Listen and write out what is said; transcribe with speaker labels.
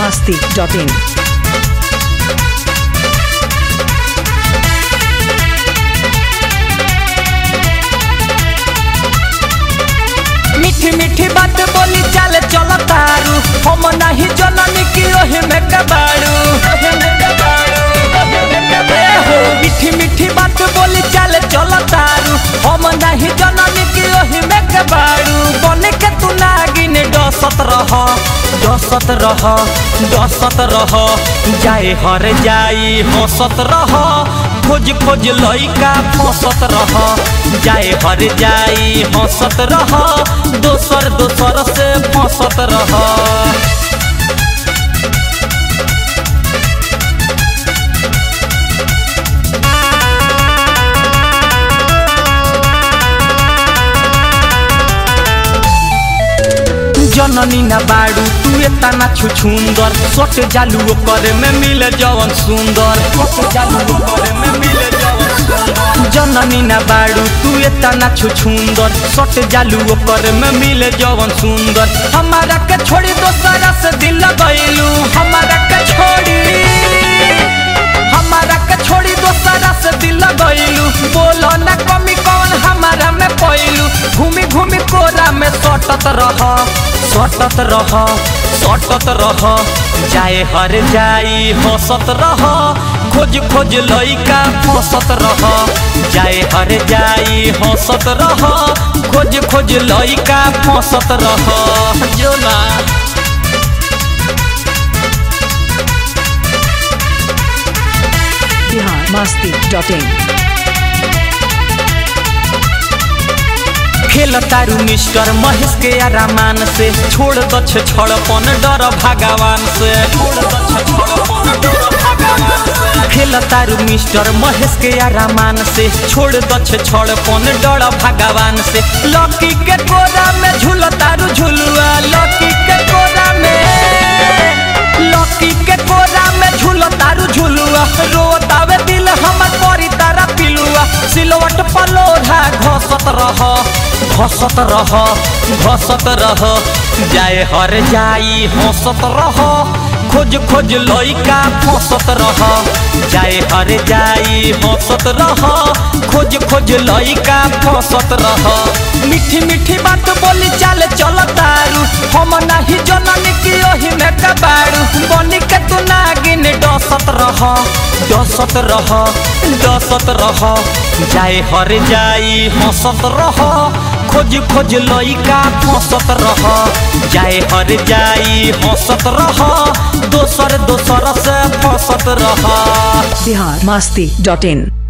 Speaker 1: masti.in.
Speaker 2: मीठी मीठी बात बोली चल चल तारू हम नहीं जननी की ओहे में कबाड़ू ए हो मीठी मीठी बात बोली चल चल तारू हम नहीं जननी की ओहे में कबाड़ू बने के तू नागिन डसत रह डसत रह डसत रह जाए हर जाई हंसत रह खोज खोज लइका फंसत रह जाए हर जाई हंसत रह दोसर दोसर से फंसत रह जननी ना बाड़ू तू एतना छुछुंदर सट जालू ओकर में मिले जवन सुंदर सट जालू ओकर में मिले जवन सुंदर जननी ना बाड़ू तू एतना छुछुंदर सट जालू ओकर में मिले जवन सुंदर हमारा के छोड़ी दोसरा से दिल लगैलू हमारा के छोड़ी हमारा के छोड़ी दोसरा से दिल लगैलू बोलो ना कमी कौन हमारा में पैलू घूमी घूमी कोरा में सटत रह सटत रह सटत रह जाए हर जाई हंसत रह खोज खोज लइका फंसत रह जाए हर जाई हंसत रह खोज खोज लइका फंसत रह जोला
Speaker 1: Bihar masti.in.
Speaker 2: खेल तारू मिस्टर महेश के आरामान से छोड़ दछ छड़पन डर भगवान से खेल तारू मिस्टर महेश के आरामान से छोड़ दछ छड़पन डर भगवान से लकी के कोरा में झूल तारू झुलुआ लकी के कोरा में लकी के कोरा में झूल तारू झुलुआ रोतावे दिल हमर परी तारा पिलुआ सिलवट पलोढ़ा घसत रह घसत रह घसत रह जाए हर जाई हंसत रह खोज खोज लइका फंसत रह जाए हर जाई हंसत रह खोज खोज लइका फंसत रह मीठी मीठी बात बोली चाल चल तारू हम नहीं जननी की ओही में कबाड़ू बनी के तू नागिन डसत रह डसत रह डसत रह जाए हर जाई हंसत रह खोज खोज लइका फंसत रह जाए हर जाई हंसत रह दोसर दोसर से फंसत रह
Speaker 1: Bihar masti.in.